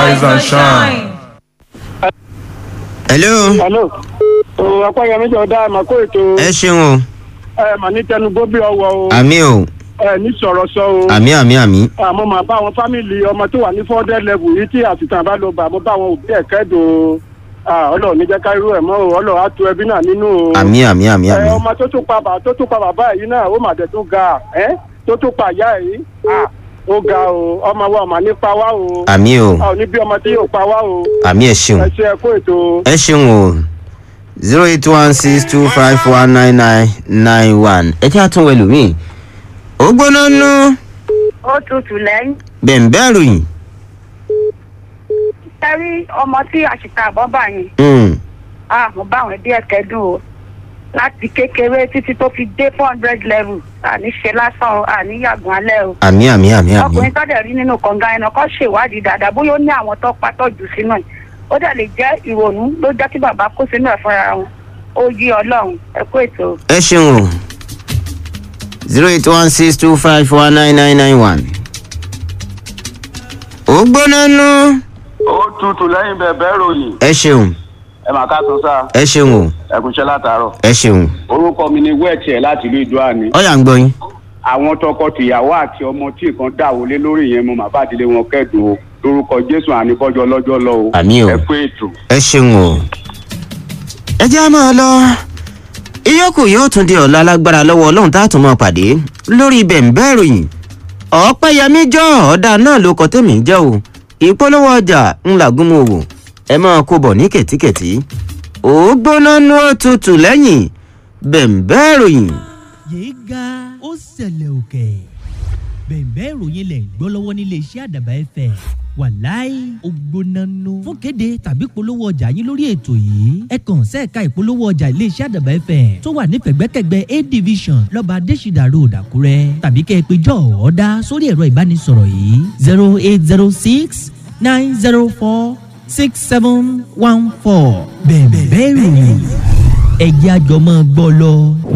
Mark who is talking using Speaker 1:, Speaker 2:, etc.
Speaker 1: rise and shine.
Speaker 2: hello
Speaker 3: hello ọ̀pọ̀ yẹn méjì ọ̀dà ẹ̀ mà kó ètò
Speaker 2: ẹ ṣeun o
Speaker 3: ẹ̀ mà ní tẹnugbó bí ọwọ́ o
Speaker 2: àmì o
Speaker 3: ẹ̀ ní sọ̀rọ̀ sọ o
Speaker 2: àmì àmì àmì
Speaker 3: àmọ́ màá bá àwọn fámìlì ọmọ tó wà ní fọ́ndẹ́ level yìí tí àtìtàn bá lọ bà mo bá àwọn òbí ẹ̀ kẹ́dùn o ọlọ́ọ̀ ní jẹ́ ká irú ẹ̀ mọ́ o ọlọ́ọ̀ á tu ẹbí náà nínú o
Speaker 2: àmì àmì àmì àmì
Speaker 3: ẹ ọmọ tó tún pa bàbá tó tún pa bàbá yìí náà ó mà dẹ̀ tún ga ẹ́ tó tún pa ìyá yìí ah, ó ga o ọmọ wa ọmọ ní pa wá o
Speaker 2: àmì o
Speaker 3: a ò ní bí ọmọ tí yóò pa wá o
Speaker 2: àmì ẹ ṣeun
Speaker 3: ẹ ṣe ẹ kó ètò
Speaker 2: ẹ ṣeun o zero eight one six two five one nine nine nine one ẹ jẹ́ àtúnwẹ̀ lómi ó gbóná nú
Speaker 4: ó tutù lẹ́yìn.
Speaker 2: bẹ̀ǹbẹ̀ ròyìn
Speaker 4: sẹ́rí ọmọ tí àṣìkà àbọ̀ bá yẹn
Speaker 2: Mm,
Speaker 4: ah mo bá àwọn ẹbí ẹ̀ kẹ́dùn o láti kékeré títí tó fi dé four hundred level àní ṣe lásán o àní yàgùn alẹ́ o.
Speaker 2: àmì àmì àmì àmì
Speaker 4: ọkùnrin tó dẹ̀ rí nínú kànga ẹnà kan ṣèwádìí dáadáa bóyá ó ní àwọn tó pátọ́jú sínú ẹ̀ ó dẹ̀ lè jẹ́ ìrònú ló jẹ́ kí bàbá kó sínú ẹ̀ fúnra wọn ó yí ọlọ́run ẹ kó ètò.
Speaker 2: ẹ ṣeun o zero eight one six two five one nine nine nine one ó gbóná nú
Speaker 5: ó tutù lẹ́yìn bẹ̀bẹ̀ ròyìn
Speaker 2: ẹ ṣeun
Speaker 5: ẹ mà ká tún sá
Speaker 2: ẹ ṣeun o
Speaker 5: ẹkùnṣẹ́ látàárọ̀.
Speaker 2: ẹ ṣeun
Speaker 5: orúkọ mi ni wẹ́ẹ̀tì ẹ̀ láti ìlú ìdúrà ni.
Speaker 2: ọyà ń gbọ́ yín
Speaker 5: àwọn tọkọ-tìyàwó àti ọmọ tí nǹkan dà wọlé lórí yẹn mo màá bá àdílé wọn kẹ́dùn o lórúkọ jésù àníkọ́jọ́ lọ́jọ́ lọ o.
Speaker 2: Àmín o.
Speaker 5: ẹ kú ètò.
Speaker 2: ẹ ṣeun o. ẹ jẹ́ á máa lọ ìyókù yóò tún di ọ̀la lágbára lọ́wọ́ ọlọ́run tá a tún máa pàdé lórí bẹ̀ǹbẹ́ ìròyìn ọ̀pẹ́yẹmí jọ ọ̀dà náà ló kọ tẹ́mi ń jẹ́ o ìpolówó ọjà ńlá gúnmọ́ òwò ẹ máa kó bọ̀ ní kẹ̀tíkẹ̀tí ó gbóná nú òtútù lẹ́yìn bẹ̀ǹbẹ́ ìròyìn.
Speaker 6: yéé ga ó ṣẹlẹ̀ òkè bẹ̀ẹ̀bẹ́ ìròyìn lẹ̀ ń gbọ́ lọ́wọ́ nílé iṣẹ́ àdàbà ẹ̀fẹ̀ wàláì ògbónánú fún kéde tàbí polówó ọjà yín lórí ètò yìí ẹ kàn sẹ́ẹ̀ka ìpolówó ọjà ilé iṣẹ́ àdàbà ẹ̀fẹ̀ tó wà ní pẹ̀gbẹ́kẹ̀gbẹ́ a division lọ́ba adésìdà road àkúrẹ́ tàbí kẹ́ ẹ pé jọ ọ̀ọ́dá sórí ẹ̀rọ ìbánisọ̀rọ̀ yìí zero eight zero six nine zero four six seven one four bẹ̀ẹ̀bẹ́ ìròyìn ẹ̀jẹ̀ àjọmọ́ gbọ́ lọ.